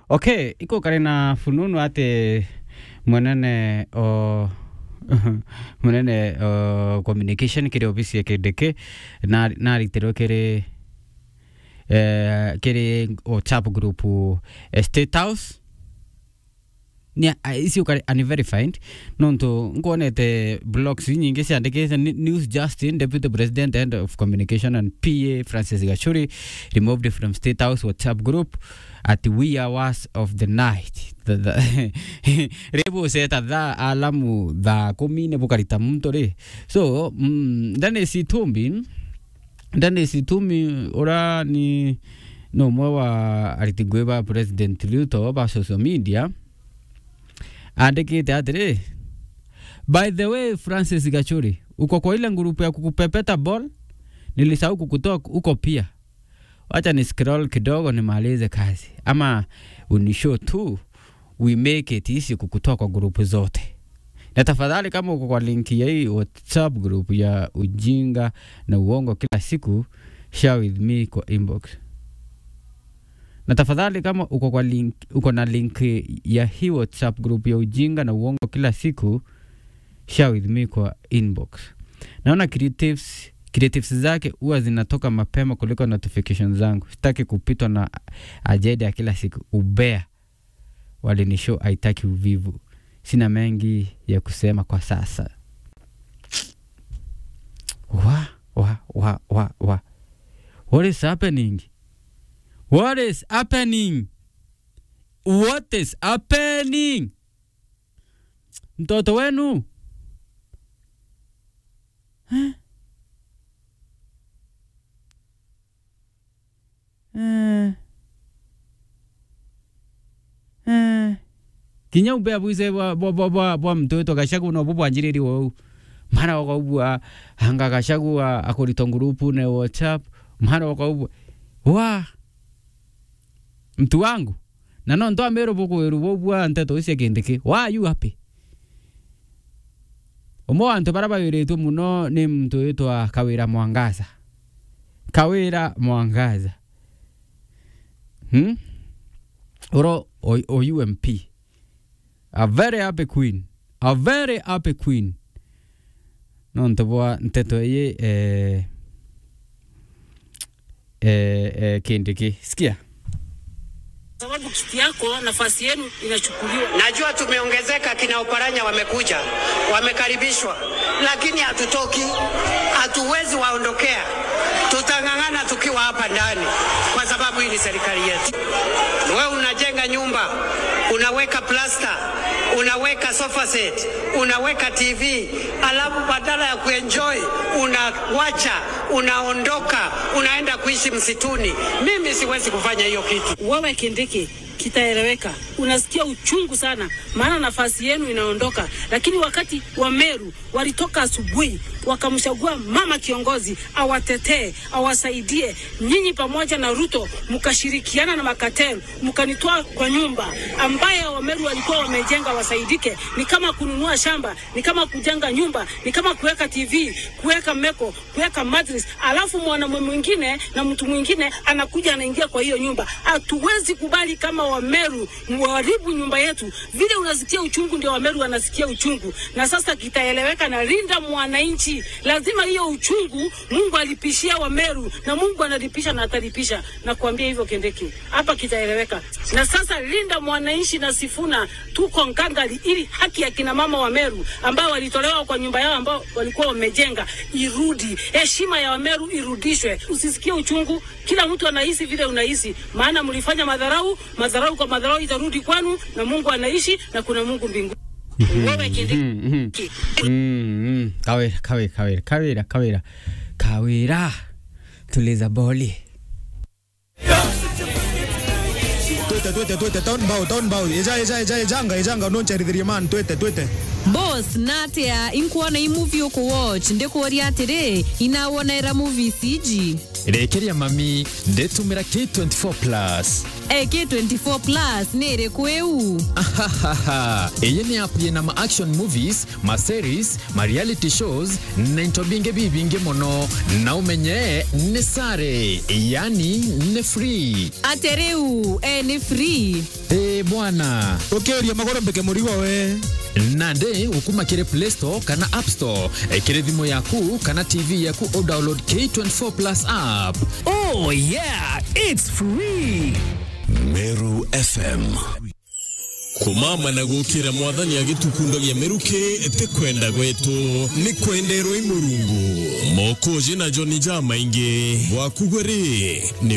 okay iko kari na fununu ati mwenene o munene o communication kiri ofisi ya kideke na naritirwo kiri eh, kiri whatsapp group eh, state house ni icio kari unverified nontu nkuonete blogs nyingi ciandikite Ni- news justin deputy president head of communication and pa francis gachuri removed from state house whatsapp group at wee hours of the night The- the- ribu seta tha alamu thaa kumi nä bukarita muntu ri so mm, ndani citumbi ndani situmi ura ni no umwe wa ariti ngui ba president ruto ba social media andikite atiri by the way francis gachuri uko kwa ile ngurupu ya kukupepeta ball nilisahau kukutoa uko pia wacha ni scroll kidogo nimalize kazi ama unishow tu we make it easy kukutoa kwa grupu zote na tafadhali kama uko kwa linki ya hii whatsapp group ya ujinga na uongo kila siku share with me kwa inbox na tafadhali kama uko kwa link, uko na link ya hii whatsapp group ya ujinga na uongo kila siku share with me kwa inbox naona creatives creatives zake huwa zinatoka mapema kuliko notification zangu sitaki kupitwa na ajenda ya kila siku ubea walinishow haitaki uvivu sina mengi ya kusema kwa sasa wa wa wa wa wa what is happening what is happening what is happening mtoto wenu Eh? Eh. Eh. kinya ubea bwise bwa bwa bwa bwa bwa mtoto gashagu no bubwanjiriri wo mara wakaubwa hanga gashagu akorito ngurupu ne whatsapp mara wakaubwa wa mtu wangu na no ndo amero boko weru bobwa nteto ise kindiki wa you happy umwe wa antu bara bawiritwo muno ni mtu witwa kawira mwangaza kawira mwangaza hmm? uro o, o ump a very happy queen a very happy queen no ntobwa nteto ye eh, eh, eh, kindiki sikia sababu kiti yako nafasi yenu inachukuliwa. Najua tumeongezeka, kina Oparanya wamekuja, wamekaribishwa, lakini hatutoki, hatuwezi waondokea. Tutang'ang'ana tukiwa hapa ndani, kwa sababu hii ni serikali yetu. Wewe unajenga nyumba, unaweka plasta, unaweka sofa set, unaweka TV, alafu badala ya kuenjoy unawacha, unaondoka, unaenda kuishi msituni. Mimi siwezi kufanya hiyo kitu. Wewe Kindiki, kitaeleweka. Unasikia uchungu sana, maana nafasi yenu inaondoka. Lakini wakati wa Meru walitoka asubuhi, wakamchagua mama kiongozi awatetee, awasaidie. Nyinyi pamoja na Ruto mkashirikiana na Makatelu, mkanitoa kwa nyumba ambaye Wameru walikuwa wamejenga wasaidike. Ni kama kununua shamba, ni kama kujenga nyumba, ni kama kuweka TV, kuweka meko, kuweka mattress, alafu mwanamume mwingine na mtu mwingine anakuja anaingia kwa hiyo nyumba. Hatuwezi kubali kama Wameru waharibu nyumba yetu. Vile unasikia uchungu, ndio Wameru wanasikia uchungu, na sasa kitaeleweka na linda mwananchi. Lazima hiyo uchungu Mungu alipishia Wameru na Mungu analipisha na atalipisha, na kuambia hivyo Kendeki, hapa kitaeleweka. Na sasa linda mwananchi na Sifuna, tuko ngangari ili haki ya kina mama Wameru ambao walitolewa kwa nyumba yao ambao walikuwa wamejenga irudi, heshima ya Wameru irudishwe. Usisikie uchungu, kila mtu anahisi vile unahisi, maana mlifanya madharau. Madharau kwa madharau itarudi kwanu, na Mungu anaishi na kuna Mungu mbinguni. Wewe Kindiki, Mm, mm. Mm, mm. kawira kawira kawira kawira kawira kawira tuliza boli twete twete twete town bow town bow eja eja eja ejanga ejanga noncharithirie man twete twete boss natia inkuona i movie uku watch ndikuoria atiri inawonera movie ciji rekeria mami ndetumira k24 plus AK24 Plus nä rä kwä u ahahaha iyi ni app yina ma action movies ma series ma reality shows na into bingi bibingi muno na umenye ni sare yani ni free atä rä u e nä free e bwana ukiria magoro mbeke murigo we nande ukuma kire play store kana app store e, kire thimu yaku kana tv yaku o download k24 plus app Oh yeah, it's free. Meru FM kumama na gukira mwathani agitukundagia miruki ti kwenda gwetu ni kwenderwo i murungu mokuji na joni jamaingi gwakugwe ri ni